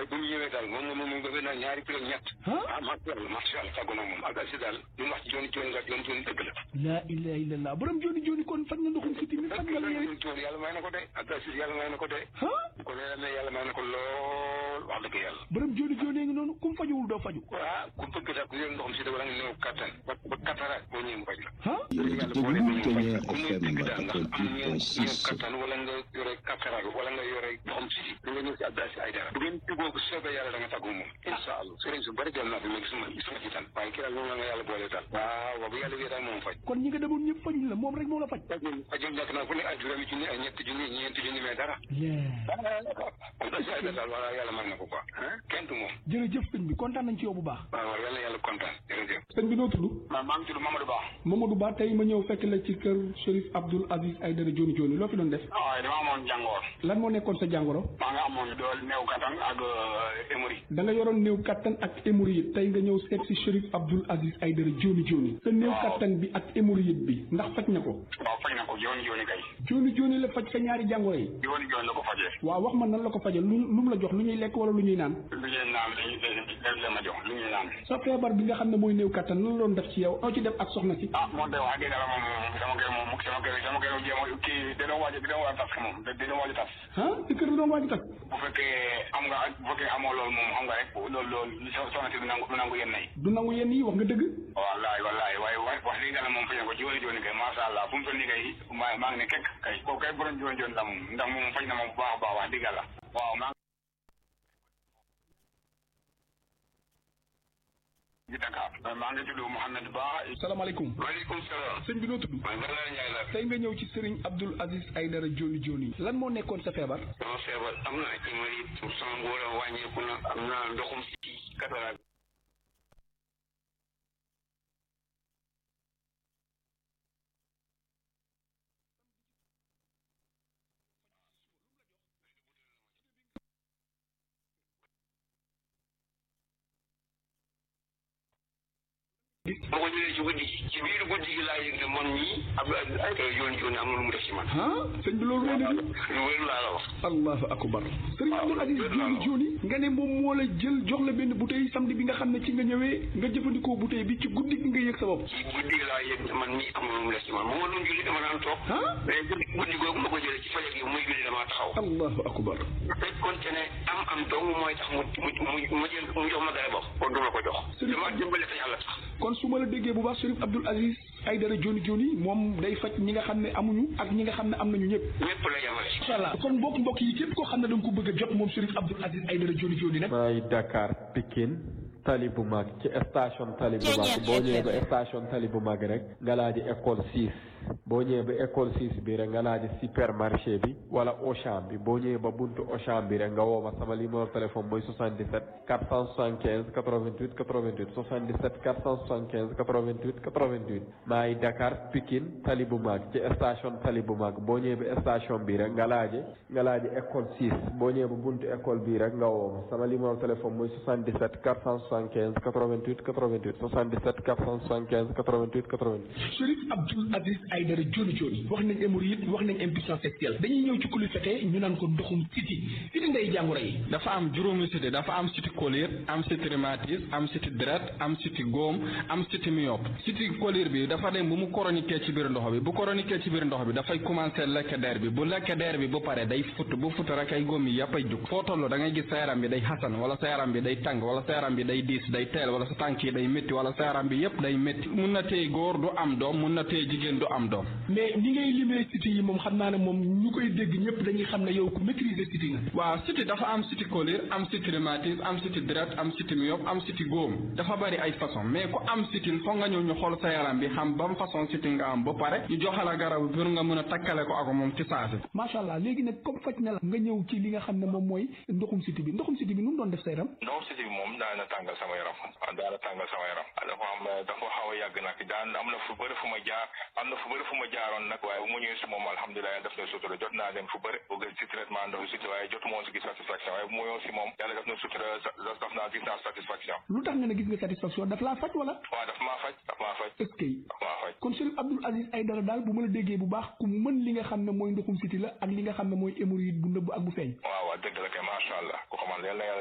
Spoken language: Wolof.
waaye bu ñu ñëwee daal moom moom moom bëgg naa ñaari kilo ñett ah ah macha allah macha allah tàggu na moom ak si daal lu mu wax ci jooni jooni nga jooni jooni dëgg la laa ilaha illallah borom jooni jooni kon faj na ndoxum siti mi faj nga la yow jooni jooni yàlla may na ko de ak si yàlla may na ko de ah ko ne mais yàlla may na ko lool wax dëgg yàlla borom jooni jooni ngi noonu kum fajuwul doo faju ah ku bëgg daal ku yor ndoxam si da wala nga néew kattan ba ba kattaraat boo ñëwee mu faj la ah yàlla boole bu ñu faj la comme ni dëgg daal nga am ñëw ñëw kattan wala nga yore kattaraat wala nga yore ndoxam si da nga ñëw si Abdou Aziz Aïdara bu ngeen juboo bu soobee yàlla da nga tàggu moom incha allah sëriñ su bëri dem naa fi mais gisuma gisuma ci tan waaye kii daal moom la nga yàlla boole daal waaw waaw bu yàlla wéy daal moom faj kon ñi nga demoon ñëpp fajuñ la moom rek moo la faj fajul fajul nekk naa fu ne ay juróomi junni ay ñetti junni ñeenti junni mais dara yeah Abdou Aziz Aïdara daal wala yàlla may na ko quoi kenn du moom jërëjëf sëñ bi kontaan nañ ci yow bu baax waaw waaw yàlla yàlla kontaan jërëjëf sëñ bi noo tudd maa maa ngi tudd Mamadou Ba Mamadou Ba tey ma ñëw fekk la ci kër Chérif Abdoul Aziz Aïdara Dioni Dioni loo fi doon def waaye dama amoon jàngoor lan moo nekkoon sa jàngoro maa nga amoon dool néew kattan ak émori da nga yoroon néew kattan ak hémorroïde tey nga ñëw seet si Chérif Abdoul Aziz Aïdara Dioni Dioni sa néew Waaw. kattan bi ak hémorroïde bi ndax faj na ko waaw faj na ko jooni jooni kay Dioni Dioni la faj sa ñaari jàngoro yi jooni jooni la ko fajee waaw wax ma nan la ko fajal lu lu mu la jox lu ñuy lekk wala lu ñuy naan lu ñuy naan dañuy dañuy la ma jox lu ñuy naan sa feebar bi nga xam ne mooy néew kattan lan la doon def ci yow noo ci def ak soxna si ah moom de wax dëgg yàlla moom sama kër moom sama kër sama kër jéem a kii dina waaj dina waaj a tas moom dina waaj a tas ah si kër la doon waaj a tas bu fekkee am nga bu fekkee amoo loolu moom xam nga rek loolu loolu li so- soxna si du nangu du nangu yenn yi du nangu yenn yi wax nga dëgg wallaay wallaay waaye wax wax dëgg yàlla moom faj na ko jooni jooni kay masha Allah fu mu toll nii kay maa maa ngi ne kekk kay kooku kay borom jooni jooni la moom ndax moom faj na moom bu baax a baax wax dëgg yàlla waaw maa ngi Dakar maa ngi tudd Mouhamed Ba salaamaaleykum waaleykum salaam sëñ bi noo tudd man Bernard Ndiaye la tey nga ñëw ci Serigne Abdoul Aziz Aïdara Dioni Dioni lan moo nekkoon sa feebar sama feebar am na hémorroïde pour sama ngóor a wàññeeku na am na ndoxum si cataracte boo ko jëlee ci guddi gi ci biir guddi gi laa yëg ne man mii Abdou Aziz Aïdara Dioni Dioni am na lu mu def ci man ah sëñ bi loolu wéy na di lu wér laa la wax allahu akbar Serigne Abdoul Aziz Dioni Dioni nga ne moom moo la jël jox la benn bouteille samedi bi nga xam ne ci nga ñëwee nga jëfandikoo bouteille bi ci guddi gi nga yëg sa bopp ci guddi gi laa yëg ne man mii am na lu mu def ci man mu ma doon julli dama daan toog ah mais guddi guddi googu ma ko jëlee ci fajar gi muy julli damaa taxaw allahu akbar fekkoon te ne am am dong mooy tax mu mu mu mu jël mu jox ma garab kon du ma ko jox Sëriñ- dama dimbale te yàlla tax kon su ma la déggee bu baax Chérif Abdoul Aziz Aïdara Dioni Dioni moom day faj ñi nga xam ne amuñu ak ñi nga xam ne am nañu ñëpp ñëpp la yemale incha allah kon mbokk mbokk yi képp koo xam ne da nga ko bëgg a jot moom Chérif Abdoul Aziz Aïdara Dioni Dioni nag maay Dakar Pikine tali bu mag ci station tali bu mag boo ñëwee ba station tali bu mag rek nga laa di école 6 boo ñëwee ba école 6 bi rek nga laa di supermarché bi wala Auchan bi boo ñëwee ba buntu Auchan bi rek nga woo ma sama numéro téléphone mooy 77 475 88 88 77 475 88 88 maay Dakar Pikine tali bu mag ci station tali bu mag boo ñëwee ba station bi rek nga laaje nga laaje école 6 boo ñëwee ba buntu école bi rek nga woo ma sama numéro téléphone mooy 77 475 88 88 77 475 88 88 Chérif Abdoul Aziz Aïdara Dioni Dioni wax nañ hémorroïde wax nañ impuissance sexuelle dañuy ñëw ci kulu fete ñu naan ko ndoxum siti siti ndey jàngoro yi dafa am juróomi siti dafa am siti colère am siti rhumatisme am siti deret am siti góom am siti myope siti colère bi dafa dem bu mu chroniqué ci biir ndox bi bu chroniqué ci biir ndox bi dafay commencé lekk der bi bu lekk der bi bu pare day fut bu fut rek ay góom yi yàpp ay jug foo toll da ngay gis sa yaram bi day xasan wala sa yaram bi day tàng wala sa yaram bi day diis day teel wala sa tànk yi day métti wala sa yaram bi yépp day métti mun na téye góor du am doom mun na téye jigéen du am doom mais ni ngay limee siti yi moom xam naa ne moom ñu koy dégg ñëpp dañuy xam ne yow ku maîtriser siti nga waaw siti dafa am siti colère am siti rhumatisme am siti deret am siti myope am siti góom dafa bari ay façon mais ku am sitil foog nga ñëw ñu xool sa yaram bi xam ban façon siti nga am ba pare ñu joxala garab bi pour nga mën a takkale ko ak moom ci saasi macha allah léegi nag comme faj na la nga ñëw ci li nga xam ne moom mooy ndoxum siti bi ndoxum siti bi nu mu doon def sa yaram ndoxum siti bi moom daana tàngal sama yaram waaw daana tàngal sama yaram dafa am dafa xaw a yàgg nag daan am na fu bëri fu ma jaar am na fu bëri fu ma jaaroon nag waaye bu mu ñëwee si moom alhamdulilah yàlla def na sutura jot naa dem fu bëri bëgg si traitement ndoxu siti waaye jotu moo si gis satisfaction waaye bu mu ñëw si moom yàlla def na sutura daf naa gis naa satisfaction lu tax nga ne gis nga satisfaction daf laa faj wala waaw daf maa faj daf maa faj est-ce que daf maa faj kon Chérif Abdoul Aziz Aïdara daal bu ma la déggee bu baax ku mën li nga xam ne mooy ndoxum siti la ak li nga xam ne mooy hémorroïde bu nëbb ak bu feeñ waaw waaw dëgg la kay macha allah ku xamal yàlla na yàlla